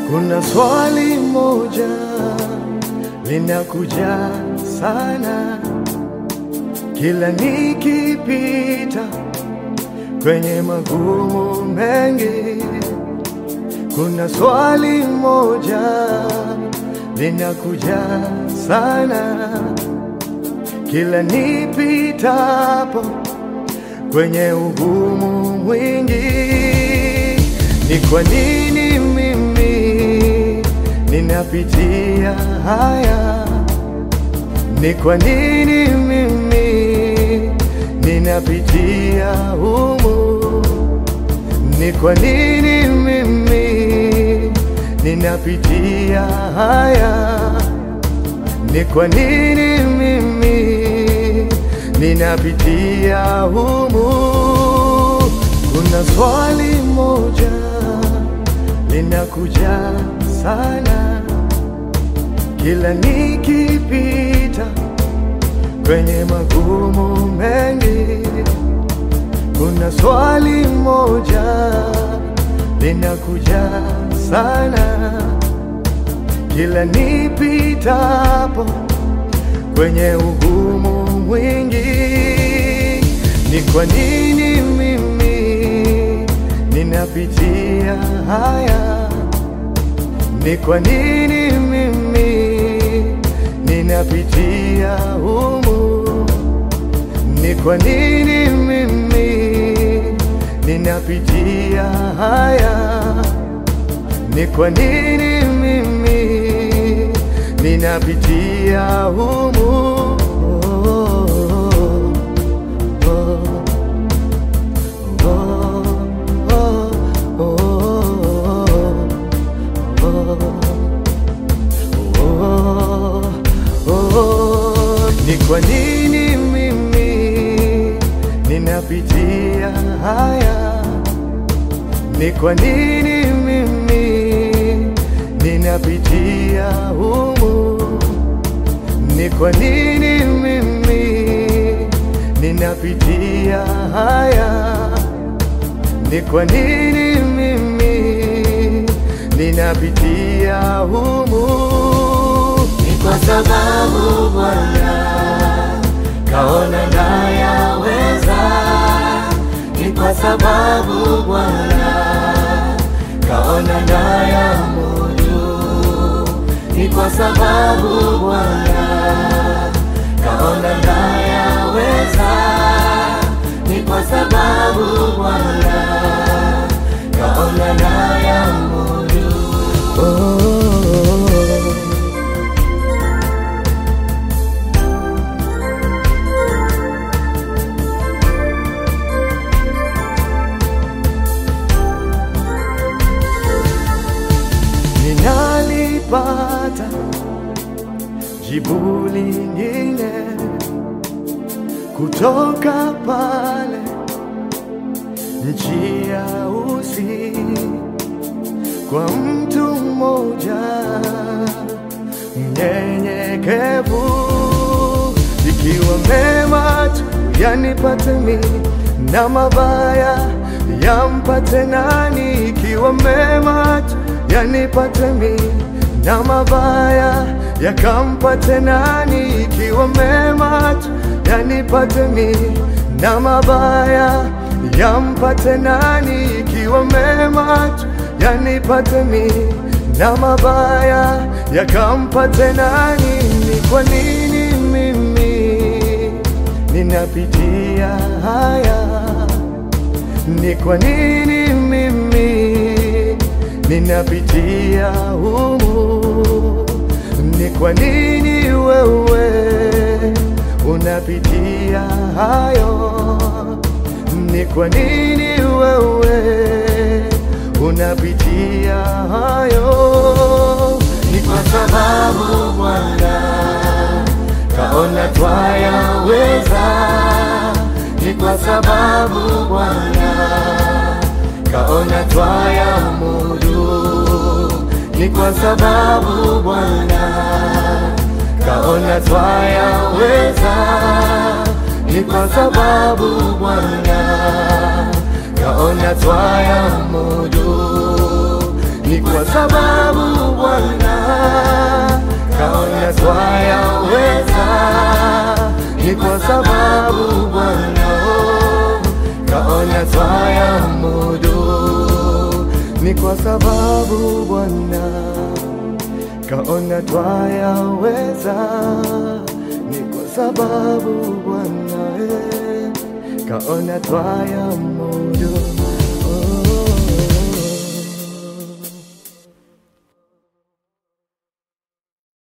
Kuna swali moja linakuja sana kila nikipita kwenye magumu mengi. Kuna swali moja linakuja sana kila nipitapo kwenye ugumu mwingi. Ni kwa nini mimi ninapitia haya? Ni kwa nini mimi ninapitia humu? Ni kwa nini mimi ninapitia haya? Ni kwa nini mimi ninapitia humu? Kuna swali moja linakuja sana kila nikipita kwenye magumu mengi. Kuna swali moja linakuja sana kila nipitapo kwenye ugumu mwingi. Ni kwa nini mimi ninapitia haya? Ni kwa nini mimi ninapitia humu? Ni kwa nini mimi ninapitia haya? Ni kwa nini mimi ninapitia humu? Oh, oh, oh, oh, oh, oh. Ni kwa nini mimi ninapitia haya? Ni kwa nini mimi ninapitia humu? Ni kwa nini mimi ninapitia haya? Ni kwa nini mimi ninapitia humu? Ni kwa sababu Bwana kaona nayaweza, ni kwa sababu Bwana kaona nayamudu, ni kwa sababu Bwana kaona nayaweza, ni kwa sababu Bwana kaona nayamudu. Oh. Ninalipata jibu lingine kutoka pale nchi ya Usi kwa mtu mmoja mnyenyekevu, ikiwa mema tu yanipate mimi na mabaya yampate nani? Ikiwa mema tu yanipate mimi na mabaya yakampate nani? Ikiwa mema tu yanipate mimi na mabaya yampate nani? Ikiwa mema tu yanipate mimi na mabaya yakampate nani? Ni kwa nini mimi ninapitia haya? Ni kwa nini mimi ninapitia humu? Ni kwa nini wewe unapitia hayo? Ni kwa nini wewe unapitia hayo? Ni kwa sababu Bwana kaona twayaweza, ni kwa sababu Bwana kaona twayamudu, ni kwa sababu Bwana kaona twayaweza, ni kwa sababu Bwana kaona twayamudu, ni kwa sababu Bwana kaona twayaweza, ni kwa sababu Bwana kaona twayamudu, ni kwa sababu Bwana kaona twayaweza, ni kwa sababu Bwana eh, kaona twayamudu